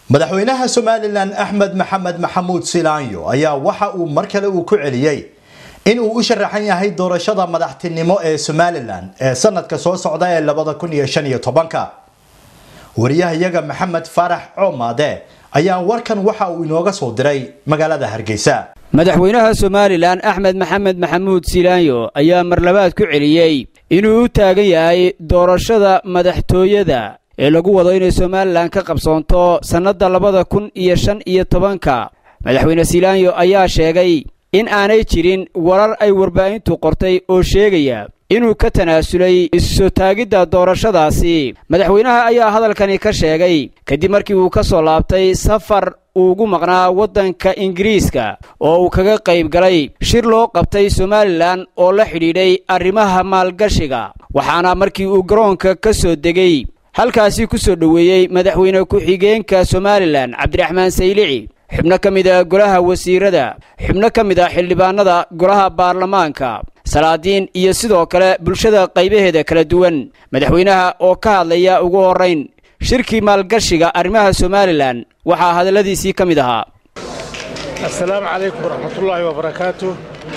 madaxweynaha somalilan axmed maxamed maxamuud silaanyo ayaa waxa uu mar kale uu ku celiyey in uu u sharaxan yahay doorashada madaxtinimo ee somalilan ee sanadka soo socda ee labada kun iyo shan iyo tobanka wariyahayaga maxamed faarax coomaade ayaa warkan waxa uu inooga soo diray magaalada hargeysa madaxweynaha somalilan axmed maxamed maxamuud silaanyo ayaa marlabaad ku celiyey inuu u taagan yahay doorashada madaxtooyada ee lagu wado inay somalilan ka qabsoonto sannadda labada kun iyo shan iyo tobanka madaxweyne silaanyo ayaa sheegay in aanay jirin warar ay warbaahintu qortay oo sheegaya inuu ka tanaasulay isusoo taagidda doorashadaasi madaxweynaha ayaa hadalkani ka sheegay kadib markii uu ka soo laabtay safar uu ugu maqnaa waddanka ingiriiska oo uu kaga qayb galay shir loo qabtay somalilan oo la xidhiidhay arrimaha maalgashiga waxaana markii uu garoonka ka soo degay halkaasi ku soo dhoweeyey madaxweyne ku-xigeenka somalilan cabdiraxmaan saylici xubno ka mid a golaha wasiirada xubno ka mid a xildhibaanada golaha baarlamaanka salaadiin iyo sidoo kale bulshada qaybaheeda kala duwan madaxweynaha oo ka hadlaya ugu horrayn shirkii maalgashiga arrimaha somalilan waxaa hadalladiisii ka mid ahaa assalaamu calaykum waraxmatullaahi wabarakaatu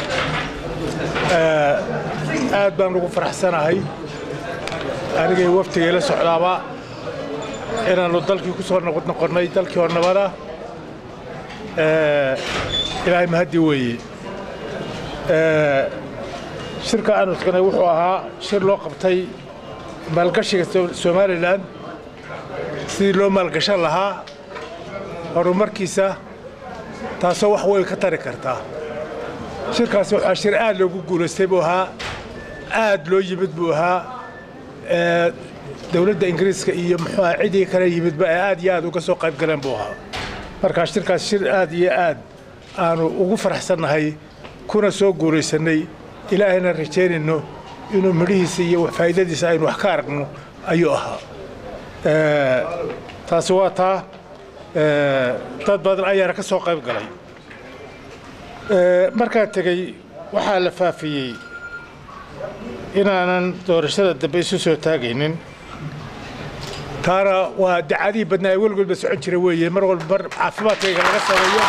aad baan ugu faraxsanahay anigay waftigay la socdaaba inaannu dalkii ku soo noqonnay dalkii oo nabada ilaahay mahaddi weeye shirka aanu tagnay wuxuu ahaa shir loo qabtay maalgashiga somalilan sidii loo maalgashan lahaa horumarkiisa taasoo wax weyn ka tari kartaa shirkaasi waxaa shir aad loogu guulaystay buu ahaa aad loo yimid buu ahaa dowladda ingiriiska iyo muxuuha cidii kale yimidba ee aad iyo aad uga soo qayb galeen buu ahaa markaa shirkaas shir aad iyo aad aanu ugu faraxsannahay kuna soo guulaysannay ilaahayna rajaynayno inuu midhihiisa iyo faa'iidadiisa aynu wax ka aragno ayuu ahaa taasi waa taa dad badan ayaana ka soo qayb galay markaan tegey waxaa la faafiyey inaanan doorashada dambe isu soo taagaynin taana waa dacadihii badnaa ee weligoodba socon jira weeye mar walba mar caafimaadkayga laga sameeyo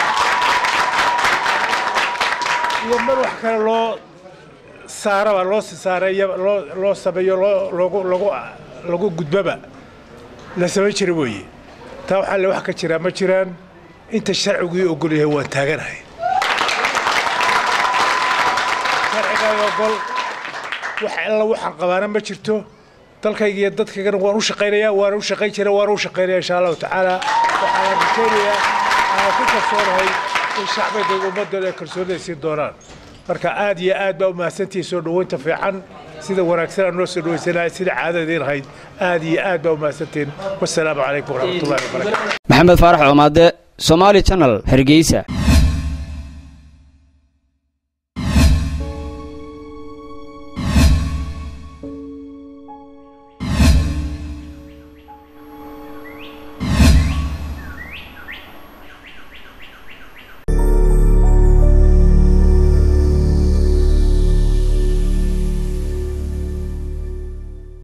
iyo mar wax kale loo saaraba loo sisaareeyo loo sameeyo lagu gudbaba la samayn jira weeye taa waxaa le wax ka jiraa ma jiraan inta sharcigii ogol yahay waan taaganahay sharcigaa ogol wax alla waxaan qabaana ma jirto dalkayga iyo dadkaygana waan u shaqaynayaa waana u shaqayn jira waana u shaqaynaya insha allahu tacaala waxaana rajaynayaa aan ku kalsoonahay in shacbigayga ummadooda ay kalsoonida siin doonaan marka aad iyo aad baa u mahadsantihi soo dhoweynta fiican sida wanaagsan aan noo soo dhaweysanahay sida caadadeen ahayd aad iyo aad baa u mahadsantihin wasalaamu calaykum waraxmatullahi wabarakatu maxamed faarax coomaade somaali channel hargeysa